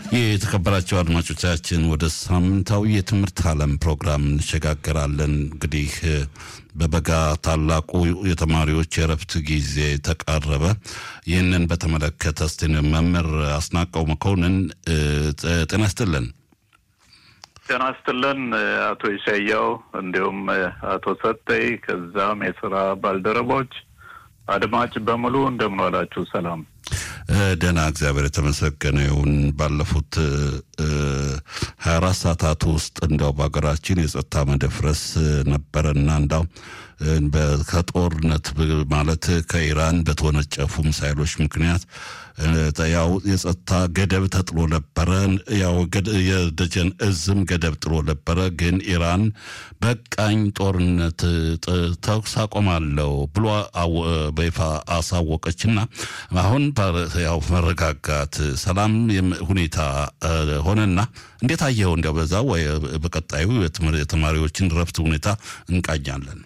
የተከበራቸው አድማጮቻችን ወደ ሳምንታዊ የትምህርት ዓለም ፕሮግራም እንሸጋገራለን። እንግዲህ በበጋ ታላቁ የተማሪዎች የእረፍት ጊዜ ተቃረበ። ይህንን በተመለከተ እስቲ መምህር አስናቀው መኮንን ጤና ይስጥልን። ጤና ይስጥልን አቶ ይሻያው እንዲሁም አቶ ሰጠይ ከዛም የስራ ባልደረቦች አድማጭ በሙሉ እንደምን ዋላችሁ? ሰላም ደህና፣ እግዚአብሔር የተመሰገነ ይሁን። ባለፉት ሀያ አራት ሰዓታት ውስጥ እንዲያው በሀገራችን የጸጥታ መደፍረስ ነበረና እንዳው ከጦርነት ማለት ከኢራን በተወነጨፉ ሚሳይሎች ምክንያት ያው የጸጥታ ገደብ ተጥሎ ነበረ። ያው የደጀን እዝም ገደብ ጥሎ ነበረ። ግን ኢራን በቃኝ ጦርነት ተኩስ አቆማለሁ ብሎ በይፋ አሳወቀችና አሁን ያው መረጋጋት ሰላም ሁኔታ ሆነና እንዴት አየኸው? እንዲያው በዛ ወይ በቀጣዩ የተማሪዎችን ረፍት ሁኔታ እንቃኛለን።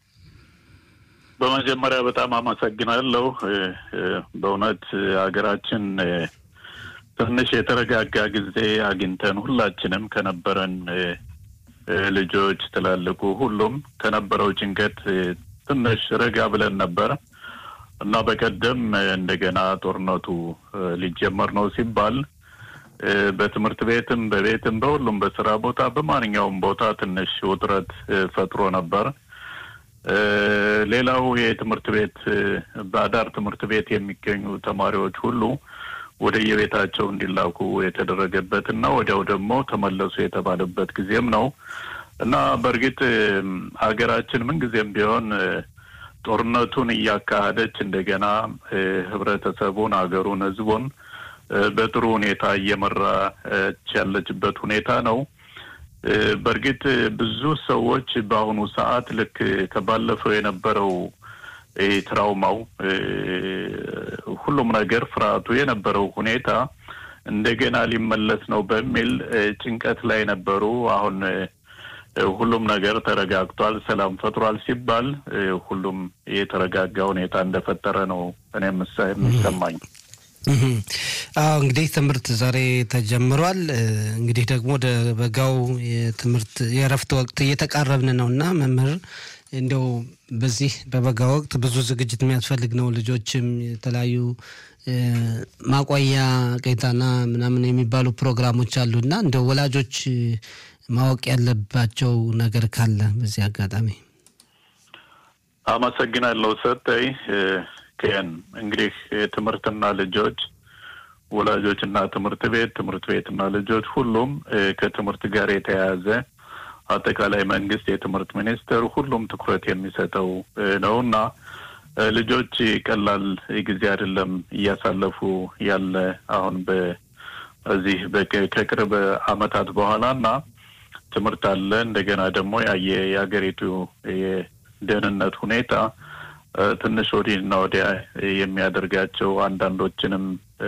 በመጀመሪያ በጣም አመሰግናለሁ። በእውነት ሀገራችን ትንሽ የተረጋጋ ጊዜ አግኝተን ሁላችንም ከነበረን ልጆች፣ ትላልቁ፣ ሁሉም ከነበረው ጭንቀት ትንሽ ረጋ ብለን ነበር እና በቀደም እንደገና ጦርነቱ ሊጀመር ነው ሲባል በትምህርት ቤትም በቤትም በሁሉም በስራ ቦታ በማንኛውም ቦታ ትንሽ ውጥረት ፈጥሮ ነበር። ሌላው የትምህርት ቤት በአዳር ትምህርት ቤት የሚገኙ ተማሪዎች ሁሉ ወደ የቤታቸው እንዲላኩ የተደረገበት እና ወዲያው ደግሞ ተመለሱ የተባለበት ጊዜም ነው እና በእርግጥ ሀገራችን ምንጊዜም ቢሆን ጦርነቱን እያካሄደች እንደገና ህብረተሰቡን፣ ሀገሩን፣ ህዝቡን በጥሩ ሁኔታ እየመራች ያለችበት ሁኔታ ነው። በእርግጥ ብዙ ሰዎች በአሁኑ ሰዓት ልክ ከባለፈው የነበረው ትራውማው ሁሉም ነገር ፍርሃቱ የነበረው ሁኔታ እንደገና ሊመለስ ነው በሚል ጭንቀት ላይ ነበሩ። አሁን ሁሉም ነገር ተረጋግቷል፣ ሰላም ፈጥሯል ሲባል ሁሉም የተረጋጋ ሁኔታ እንደፈጠረ ነው እኔ የሚሰማኝ። አዎ እንግዲህ ትምህርት ዛሬ ተጀምሯል። እንግዲህ ደግሞ ወደ በጋው የትምህርት የእረፍት ወቅት እየተቃረብን ነው እና መምህር እንዲያው በዚህ በበጋ ወቅት ብዙ ዝግጅት የሚያስፈልግ ነው። ልጆችም የተለያዩ ማቆያ ቄታና ምናምን የሚባሉ ፕሮግራሞች አሉ እና እንደ ወላጆች ማወቅ ያለባቸው ነገር ካለ በዚህ አጋጣሚ አመሰግናለሁ ሰጠኝ። ከን እንግዲህ ትምህርትና ልጆች ወላጆችና ትምህርት ቤት ትምህርት ቤትና ልጆች ሁሉም ከትምህርት ጋር የተያያዘ አጠቃላይ መንግስት የትምህርት ሚኒስቴር ሁሉም ትኩረት የሚሰጠው ነው እና ልጆች ቀላል ጊዜ አይደለም እያሳለፉ ያለ አሁን በዚህ ከቅርብ አመታት በኋላ እና ትምህርት አለ እንደገና ደግሞ ያየ የሀገሪቱ የደህንነት ሁኔታ ትንሽ ወዲህና ወዲያ የሚያደርጋቸው አንዳንዶችንም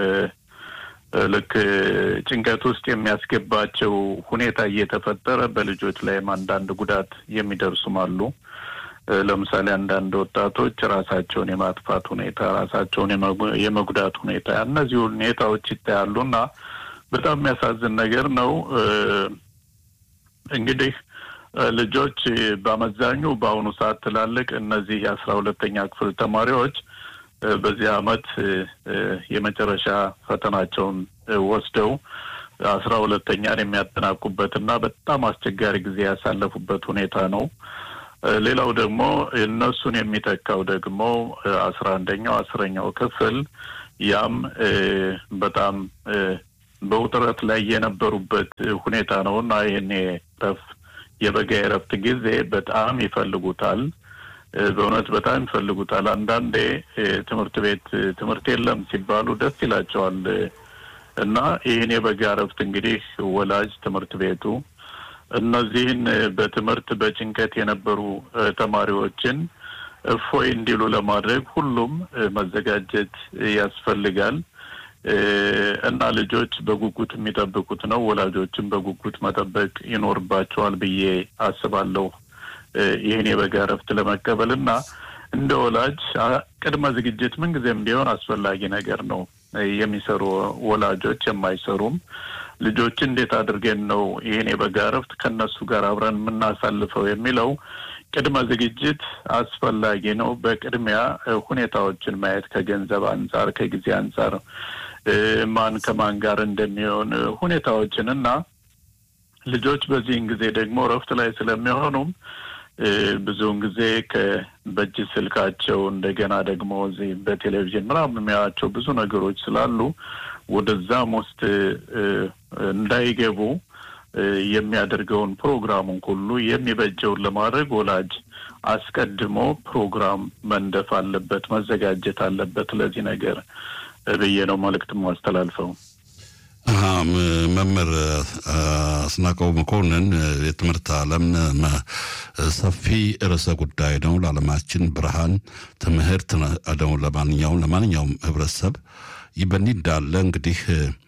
ልክ ጭንቀት ውስጥ የሚያስገባቸው ሁኔታ እየተፈጠረ በልጆች ላይም አንዳንድ ጉዳት የሚደርሱም አሉ። ለምሳሌ አንዳንድ ወጣቶች ራሳቸውን የማጥፋት ሁኔታ፣ ራሳቸውን የመጉዳት ሁኔታ እነዚህ ሁኔታዎች ይታያሉ እና በጣም የሚያሳዝን ነገር ነው። እንግዲህ ልጆች በአመዛኙ በአሁኑ ሰዓት ትላልቅ እነዚህ የአስራ ሁለተኛ ክፍል ተማሪዎች በዚህ አመት የመጨረሻ ፈተናቸውን ወስደው አስራ ሁለተኛን የሚያጠናቁበትና በጣም አስቸጋሪ ጊዜ ያሳለፉበት ሁኔታ ነው። ሌላው ደግሞ እነሱን የሚተካው ደግሞ አስራ አንደኛው አስረኛው ክፍል ያም በጣም በውጥረት ላይ የነበሩበት ሁኔታ ነው እና ይህን የበጋ የእረፍት ጊዜ በጣም ይፈልጉታል። በእውነት በጣም ይፈልጉታል። አንዳንዴ ትምህርት ቤት ትምህርት የለም ሲባሉ ደስ ይላቸዋል እና ይህን የበጋ እረፍት እንግዲህ ወላጅ ትምህርት ቤቱ እነዚህን በትምህርት በጭንቀት የነበሩ ተማሪዎችን እፎይ እንዲሉ ለማድረግ ሁሉም መዘጋጀት ያስፈልጋል እና ልጆች በጉጉት የሚጠብቁት ነው። ወላጆችን በጉጉት መጠበቅ ይኖርባቸዋል ብዬ አስባለሁ። ይህን የበጋ እረፍት ለመቀበል እና እንደ ወላጅ ቅድመ ዝግጅት ምንጊዜም ቢሆን አስፈላጊ ነገር ነው። የሚሰሩ ወላጆች የማይሰሩም ልጆች እንዴት አድርገን ነው ይህን የበጋ እረፍት ከእነሱ ጋር አብረን የምናሳልፈው የሚለው ቅድመ ዝግጅት አስፈላጊ ነው። በቅድሚያ ሁኔታዎችን ማየት ከገንዘብ አንጻር፣ ከጊዜ አንጻር ማን ከማን ጋር እንደሚሆን ሁኔታዎችን እና ልጆች በዚህን ጊዜ ደግሞ እረፍት ላይ ስለሚሆኑም ብዙውን ጊዜ በእጅ ስልካቸው እንደገና ደግሞ እዚህ በቴሌቪዥን ምናምን የሚያዩዋቸው ብዙ ነገሮች ስላሉ ወደዛም ውስጥ እንዳይገቡ የሚያደርገውን ፕሮግራሙን ሁሉ የሚበጀውን ለማድረግ ወላጅ አስቀድሞ ፕሮግራም መንደፍ አለበት፣ መዘጋጀት አለበት ለዚህ ነገር ብዬ ነው መልእክት ማስተላልፈው። መምህር አስናቀው መኮንን የትምህርት ዓለም ሰፊ ርዕሰ ጉዳይ ነው። ለዓለማችን ብርሃን ትምህርት ነው ለማንኛውም ለማንኛውም ህብረተሰብ። ይህ በእንዲህ እንዳለ እንግዲህ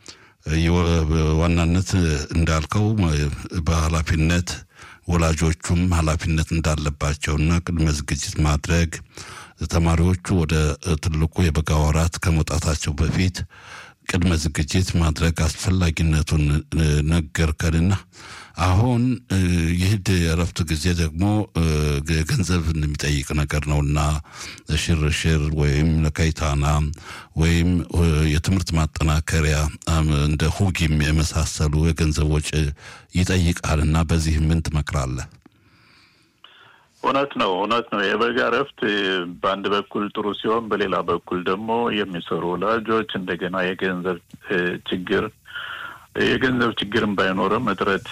ዋናነት እንዳልከው በኃላፊነት ወላጆቹም ኃላፊነት እንዳለባቸውና ቅድመ ዝግጅት ማድረግ ተማሪዎቹ ወደ ትልቁ የበጋ ወራት ከመውጣታቸው በፊት ቅድመ ዝግጅት ማድረግ አስፈላጊነቱን ነገርከንና አሁን ይህ የእረፍት ጊዜ ደግሞ ገንዘብ የሚጠይቅ ነገር ነውና ሽርሽር ወይም ለከይታና ወይም የትምህርት ማጠናከሪያ እንደ ሁጊም የመሳሰሉ የገንዘብ ወጪ ይጠይቃልና በዚህ ምን ትመክራለህ? እውነት ነው፣ እውነት ነው። የበጋ እረፍት በአንድ በኩል ጥሩ ሲሆን፣ በሌላ በኩል ደግሞ የሚሰሩ ወላጆች እንደገና የገንዘብ ችግር የገንዘብ ችግርም ባይኖርም እጥረት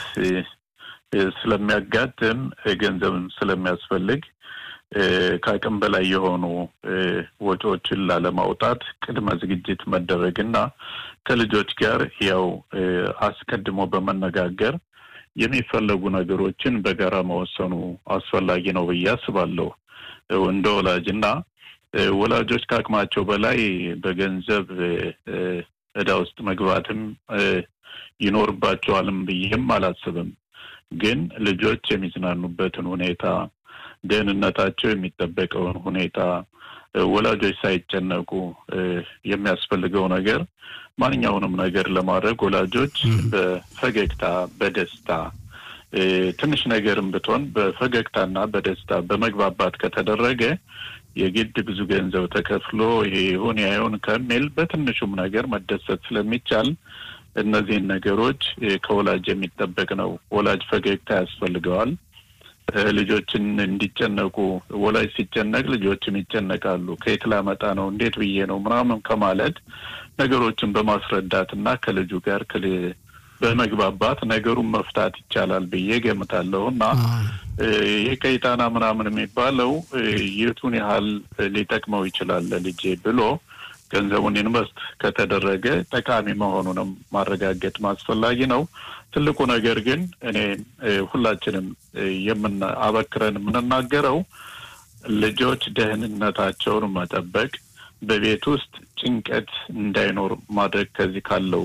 ስለሚያጋጥም ገንዘብም ስለሚያስፈልግ ከአቅም በላይ የሆኑ ወጪዎችን ላለማውጣት ቅድመ ዝግጅት መደረግና ከልጆች ጋር ያው አስቀድሞ በመነጋገር የሚፈለጉ ነገሮችን በጋራ መወሰኑ አስፈላጊ ነው ብዬ አስባለሁ። እንደ ወላጅ እና ወላጆች ከአቅማቸው በላይ በገንዘብ ዕዳ ውስጥ መግባትም ይኖርባቸዋልም ብዬም አላስብም። ግን ልጆች የሚዝናኑበትን ሁኔታ፣ ደህንነታቸው የሚጠበቀውን ሁኔታ ወላጆች ሳይጨነቁ የሚያስፈልገው ነገር ማንኛውንም ነገር ለማድረግ ወላጆች በፈገግታ በደስታ ትንሽ ነገርም ብትሆን በፈገግታና በደስታ በመግባባት ከተደረገ የግድ ብዙ ገንዘብ ተከፍሎ ይሄ ይሁን ያይሁን ከሚል በትንሹም ነገር መደሰት ስለሚቻል እነዚህን ነገሮች ከወላጅ የሚጠበቅ ነው። ወላጅ ፈገግታ ያስፈልገዋል። ልጆችን እንዲጨነቁ ወላጅ ሲጨነቅ ልጆችም ይጨነቃሉ። ከየት ላመጣ ነው እንዴት ብዬ ነው ምናምን ከማለት ነገሮችን በማስረዳት እና ከልጁ ጋር በመግባባት ነገሩን መፍታት ይቻላል ብዬ ገምታለሁ እና ይህ ቀይጣና ምናምን የሚባለው የቱን ያህል ሊጠቅመው ይችላል ለልጄ ብሎ ገንዘቡን ኢንቨስት ከተደረገ ጠቃሚ መሆኑንም ማረጋገጥ ማስፈላጊ ነው። ትልቁ ነገር ግን እኔ ሁላችንም የምን አበክረን የምንናገረው ልጆች ደህንነታቸውን መጠበቅ፣ በቤት ውስጥ ጭንቀት እንዳይኖር ማድረግ ከዚህ ካለው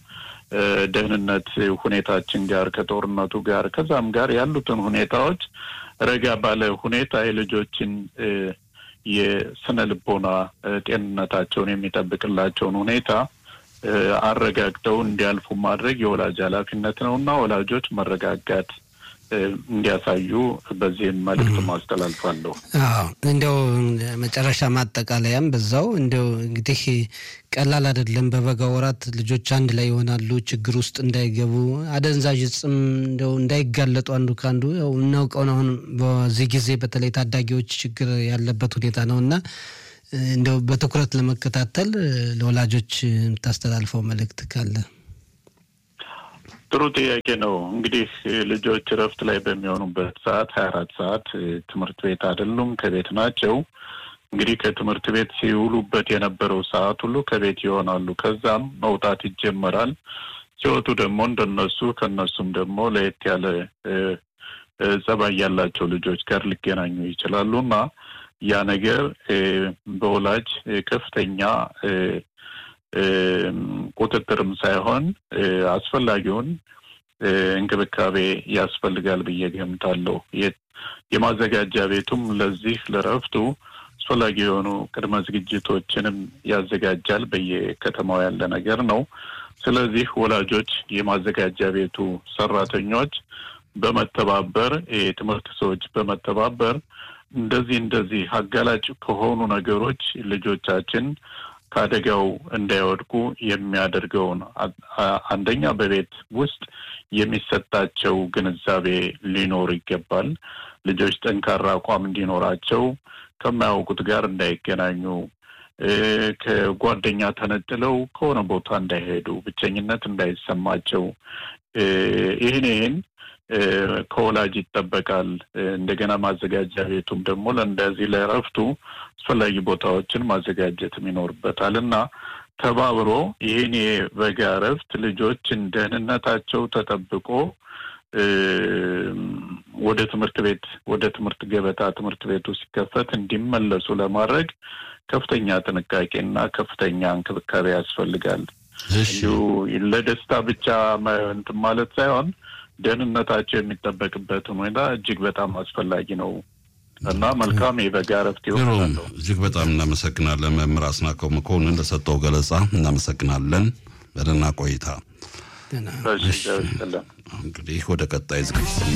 ከደህንነት ሁኔታችን ጋር ከጦርነቱ ጋር ከዛም ጋር ያሉትን ሁኔታዎች ረጋ ባለ ሁኔታ የልጆችን የስነ ልቦና ጤንነታቸውን የሚጠብቅላቸውን ሁኔታ አረጋግተው እንዲያልፉ ማድረግ የወላጅ ኃላፊነት ነው እና ወላጆች መረጋጋት እንዲያሳዩ በዚህም መልእክት ማስተላልፋለሁ። አዎ እንዲያው መጨረሻ ማጠቃለያም በዛው እንዲያው እንግዲህ ቀላል አይደለም። በበጋ ወራት ልጆች አንድ ላይ ይሆናሉ። ችግር ውስጥ እንዳይገቡ አደንዛዥ እጽም እንዲያው እንዳይጋለጡ አንዱ ከአንዱ ያው እናውቀውን አሁን በዚህ ጊዜ በተለይ ታዳጊዎች ችግር ያለበት ሁኔታ ነው እና እንደው በትኩረት ለመከታተል ለወላጆች የምታስተላልፈው መልእክት ካለ? ጥሩ ጥያቄ ነው። እንግዲህ ልጆች እረፍት ላይ በሚሆኑበት ሰዓት ሀያ አራት ሰዓት ትምህርት ቤት አይደሉም፣ ከቤት ናቸው። እንግዲህ ከትምህርት ቤት ሲውሉበት የነበረው ሰዓት ሁሉ ከቤት ይሆናሉ። ከዛም መውጣት ይጀመራል። ሲወጡ ደግሞ እንደነሱ ከነሱም ደግሞ ለየት ያለ ጸባይ ያላቸው ልጆች ጋር ሊገናኙ ይችላሉ እና ያ ነገር በወላጅ ከፍተኛ ቁጥጥርም ሳይሆን አስፈላጊውን እንክብካቤ ያስፈልጋል ብዬ ገምታለሁ። የማዘጋጃ ቤቱም ለዚህ ለረፍቱ አስፈላጊ የሆኑ ቅድመ ዝግጅቶችንም ያዘጋጃል። በየከተማው ያለ ነገር ነው። ስለዚህ ወላጆች፣ የማዘጋጃ ቤቱ ሰራተኞች በመተባበር የትምህርት ሰዎች በመተባበር እንደዚህ እንደዚህ አጋላጭ ከሆኑ ነገሮች ልጆቻችን ከአደጋው እንዳይወድቁ የሚያደርገውን አንደኛ በቤት ውስጥ የሚሰጣቸው ግንዛቤ ሊኖር ይገባል። ልጆች ጠንካራ አቋም እንዲኖራቸው፣ ከማያውቁት ጋር እንዳይገናኙ፣ ከጓደኛ ተነጥለው ከሆነ ቦታ እንዳይሄዱ፣ ብቸኝነት እንዳይሰማቸው ይህን ይህን ከወላጅ ይጠበቃል። እንደገና ማዘጋጃ ቤቱም ደግሞ ለእንደዚህ ለእረፍቱ አስፈላጊ ቦታዎችን ማዘጋጀትም ይኖርበታል እና ተባብሮ ይህን የበጋ እረፍት ልጆችን ደህንነታቸው ተጠብቆ ወደ ትምህርት ቤት ወደ ትምህርት ገበታ ትምህርት ቤቱ ሲከፈት እንዲመለሱ ለማድረግ ከፍተኛ ጥንቃቄና ከፍተኛ እንክብካቤ ያስፈልጋል። እንዲሁ ለደስታ ብቻ እንትን ማለት ሳይሆን ደህንነታቸው የሚጠበቅበትን ሁኔታ እጅግ በጣም አስፈላጊ ነው እና መልካም የበጋ እረፍት ይሆናል። እጅግ በጣም እናመሰግናለን መምህር አስናቀው መኮንን ለሰጠው ገለጻ እናመሰግናለን። በደህና ቆይታ። እንግዲህ ወደ ቀጣይ ዝግጅት